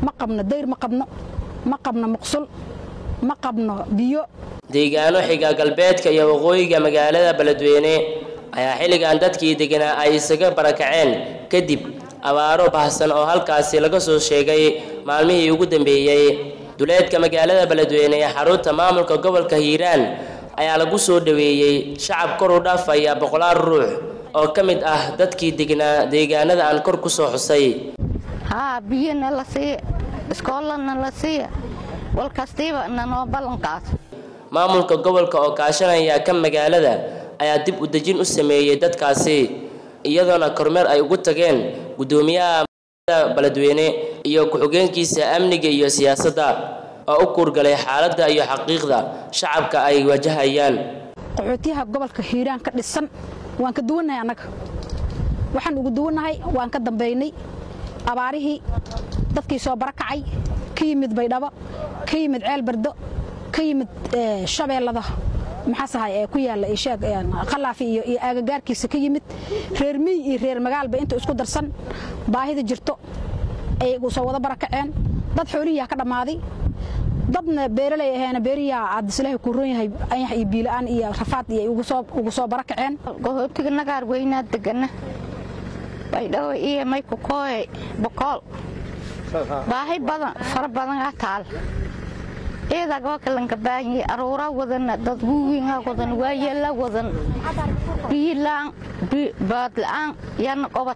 ma qabno dayr ma qabno ma qabno muqsul ma qabno biyo deegaano xiga galbeedka iyo waqooyiga magaalada beledweyne ayaa xilligan dadkii deganaa ay isaga barakaceen kadib abaaro baahsan oo halkaasi laga soo sheegay maalmihii ugu dambeeyey duleedka magaalada beledweyne ee xarunta maamulka gobolka hiiraan ayaa lagu soo dhoweeyey shacab kor u dhaafaya boqolaal ruux oo ka mid ah dadkii degnaa deegaanada aan kor ku soo xusay haa biyona la siiya iskoolana la siiya walkastiiba nanoo ballankaas maamulka gobolka oo kaashanaya ka magaalada ayaa dib u dejin u sameeyey dadkaasi iyadoona kormeer ay ugu tageen guddoomiyaha magaalada beledweyne iyo ku-xigeenkiisa amniga iyo siyaasadda oo u kuurgalay xaaladda iyo xaqiiqda shacabka ay wajahayaan qaxootiyaha gobolka hiiraan ka dhisan waan ka duwannahay annaga waxaan ugu duwannahay waan ka dambaynay abaarihii dadkii soo barakacay ka yimid baydhabo ka yimid ceel bardo ka yimid shabeellada maxaasahay ee ku yaalla isheeg qalaafi iyo iyo aagagaarkiisa ka yimid reer miy iyo reer magaalba inta isku darsan baahida jirto ayay soo wada barakaceen dad xoolihiyaa ka dhammaaday dadna beeraley aheena beeriyaa aadislaahi ku ron yahay anyax iyo biila'aan iyo rafaad iyo ugu soo barakaceen gohootiga nagaar weynaa degana baydhabo iyo maykukooye bokool baahi badan fara badan aa taal ciidagaa kalanka baahanyay aruuraa wadana dad wuwiingaa wadan waayeelaa wadan biyilaan baadla'aan yana qobad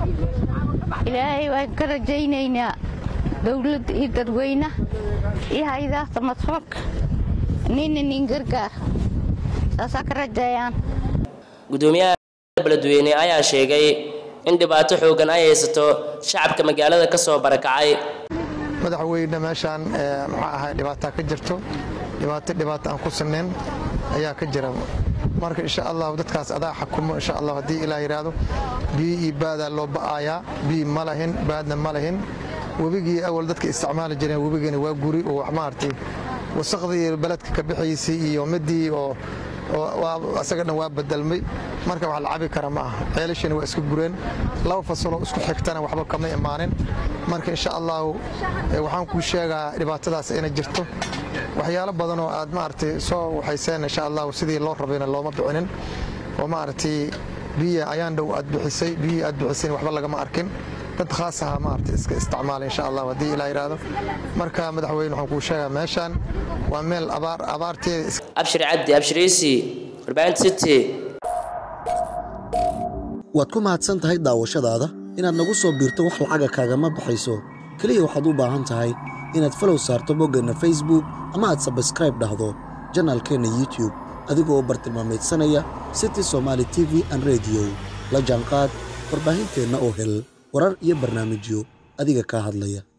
ilaahay waan ka rajaynaynaa dowladda iyo dadweynaha iyo haydaasta madfuulka nina nin gargaar saasaa ka rajeeyaan gudoomiyaha beledweyne ayaa sheegay in dhibaato xoogan ay haysato shacabka magaalada ka soo barakacay madaxweyne meeshaan maxaa ahay dhibaataa ka jirto dhibaato dhibaato aan ku sinnayn ayaa ka jira marka insha allahu dadkaas adaa xakumo insha allah haddii ilaah yidhaahdo biyo iyo baadaa loo ba'ayaa biyo ma lahin baadna ma lahin webigii awal dadka isticmaali jireen webigiina waa guri oo wax maaragtay wasaqdii beledka ka bixiysay iyo midii oo asaga dhan waa bedelmay marka wax la cabi kara ma aha ceelashani waa iska gureen laba fasaloo isku xigtana waxba kama imaanin marka insha allahu waxaan kuu sheegaa dhibaatadaas inay jirto waxyaalo badanoo aad maaragtay soo waxayseen insha allahu sidii loo rabayna looma bixinin oo maaragtay biya ayaan dhow aad bixisay biyihii aad bixisay waxba lagama arkin dad khaas aha maaragtay iska isticmaala insha allah haddii ilaa yidhaahdo marka madaxweyne waxaan kuu sheegaa meeshaan waa meel abaar abaarteeda abshir cabdi abshiriisi warbaahinta city waad ku mahadsan tahay daawashadaada inaad nagu soo biirto wax lacaga kaagama baxayso keliya waxaad u baahan tahay inaad falow saarto boggeenna facebook ama aad sabskraib dhahdo janaalkeenna youtub adigoo bartilmaameedsanaya city somaali t v an rediyo la jaanqaad warbaahinteenna oo hel warar iyo barnaamijyo adiga kaa hadlaya